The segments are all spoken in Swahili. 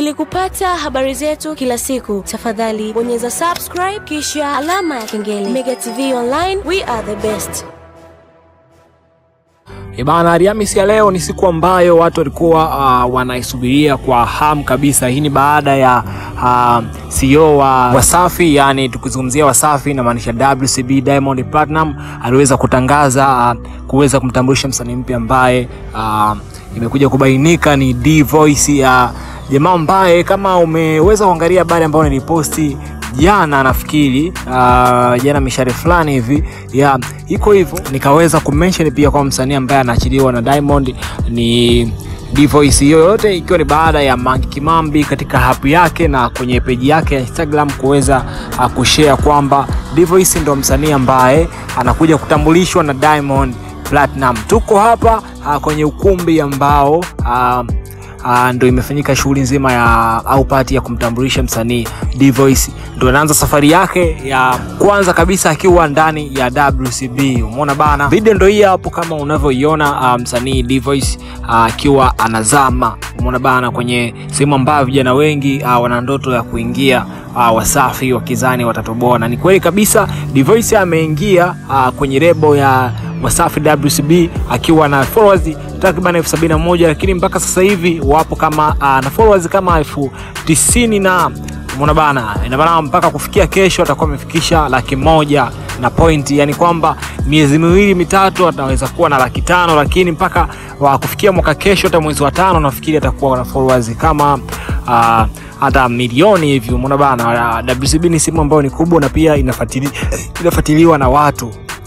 Ili kupata habari zetu kila siku, tafadhali bonyeza subscribe kisha alama ya kengele. Mega TV Online, we are the best. Ibana, Alhamisi ya leo ni siku ambayo watu walikuwa uh, wanaisubiria kwa hamu kabisa. Hii ni baada ya uh, CEO wa Wasafi, yani tukizungumzia Wasafi inamaanisha WCB Diamond Platinum, aliweza kutangaza uh, kuweza kumtambulisha msanii mpya ambaye uh, imekuja kubainika ni D Voice ya jamaa ambaye kama umeweza kuangalia habari ambayo niliposti jana nafikiri uh, jana mishare fulani hivi ya iko hivyo, nikaweza kumention pia kwa msanii ambaye anaachiliwa na Diamond ni Dvoice. Hiyo yote ikiwa ni baada ya Mange Kimambi katika hapu yake na kwenye peji yake ya Instagram kuweza uh, kushare kwamba Dvoice ndo msanii ambaye anakuja kutambulishwa na Diamond Platinum. Tuko hapa uh, kwenye ukumbi ambao uh, Uh, ndo imefanyika shughuli nzima ya au pati ya kumtambulisha msanii Dvoice. Ndo anaanza safari yake ya kwanza kabisa akiwa ndani ya WCB. Umeona bana, video ndo hii hapo kama unavyoiona, uh, msanii Dvoice akiwa uh, anazama. Umeona bana, kwenye sehemu ambayo vijana wengi uh, wana ndoto ya kuingia uh, Wasafi wakizani watatoboa, na ni kweli kabisa Dvoice ameingia uh, kwenye lebo ya Wasafi WCB akiwa na followers takriban elfu sabini na moja lakini mpaka sasa hivi wapo kama uh, na followers kama elfu tisini na umeona bana, ina maana mpaka kufikia kesho atakuwa amefikisha laki moja na pointi, yani kwamba miezi miwili mitatu ataweza kuwa na laki tano lakini mpaka wa kufikia mwaka kesho, hata mwezi wa tano nafikiri atakuwa na followers kama uh, hata milioni hivi. Umeona bana, WCB ni simu ambayo ni kubwa na pia inafuatili, inafuatiliwa na watu,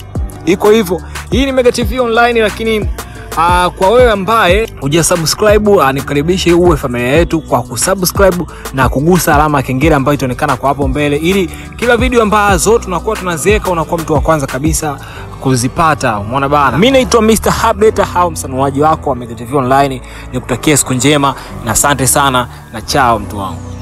iko hivyo. Hii ni Mega TV Online, lakini uh, kwa wewe ambaye hujasubscribe uh, nikaribishe uwe familia yetu kwa kusubscribe na kugusa alama ya kengele ambayo itaonekana kwa hapo mbele, ili kila video ambazo tunakuwa tunaziweka unakuwa mtu wa kwanza kabisa kuzipata. Umeona bana, mimi naitwa Mr. Update au msanuaji wako wa Mega TV Online, nikutakia siku njema na asante sana na chao mtu wangu.